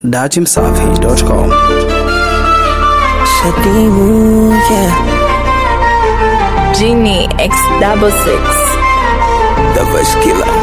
datimsafi.com. Shadimu, yeah. Genie X double six. The Voice Killer.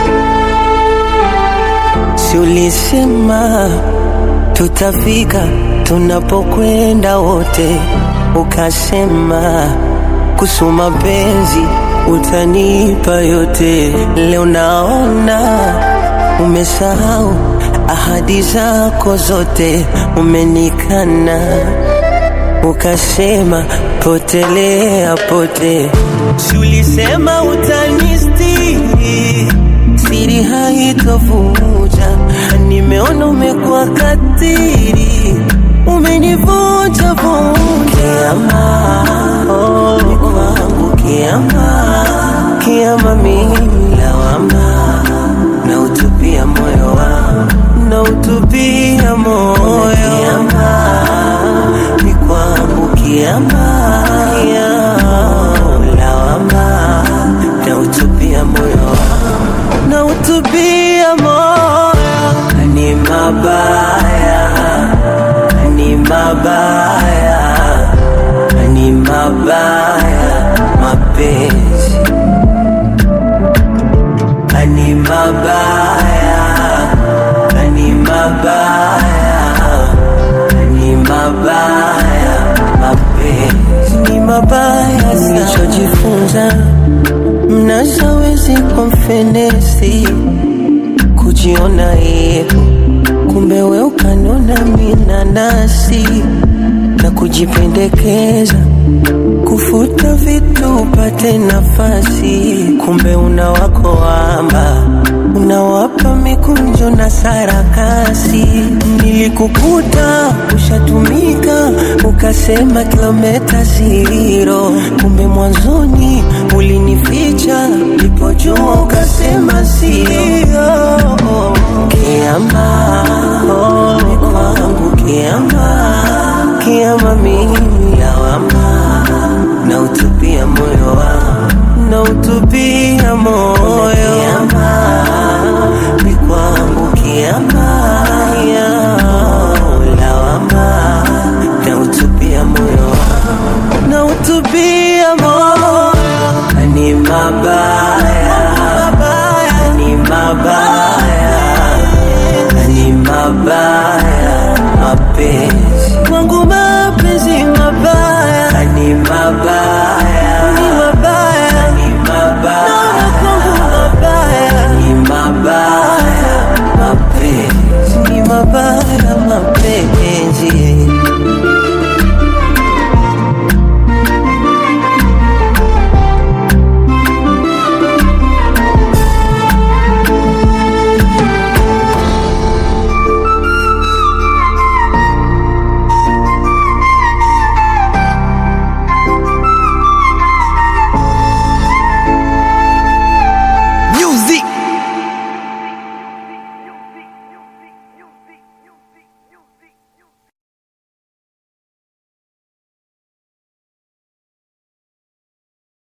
Si ulisema tutafika tunapokwenda wote, ukasema kusoma penzi utanipa yote. Leo naona umesahau ahadi zako zote, umenikana ukasema potelea pote. Si ulisema utanistiri, siri haitovuja. Nimeona umekuwa katiri, umenivunja vunja. Kiama, oh, ni kwangu kiama, kiama mimi lawama, na utupia moyo wangu, na utupia moyo kiama, ni kwangu kiama, kiama, lawama, na utupia moyo wangu, na utupia moyo ni mabaya, ni mabaya, ni mabaya mapenzi, ni mabaya, ni mabaya, ni mabaya mapenzi, ni mabaya. Nilichojifunza mnazawezi kwa mfenesi kujiona yeko, kumbe we ukanona minanasi na kujipendekeza, kufuta vitu upate nafasi, kumbe una wako wamba unawapa mikunjo na sarakasi. Nilikukuta ushatumika, ukasema kilometa zero, kumbe mwanzoni ulinificha, nilipojua ukasema sio. Kiama, oh, ni kwangu kiama, kiama mimi lawama, na utupia moyo wangu, na utupia moyo kiama, ni kwangu kiama, kiama, lawama, na utupia moyo wangu, na utupia moyo ni mabaya, ni mabaya, ni mabaya mapenzi kwangu, mapenzi mabaya, ni mabaya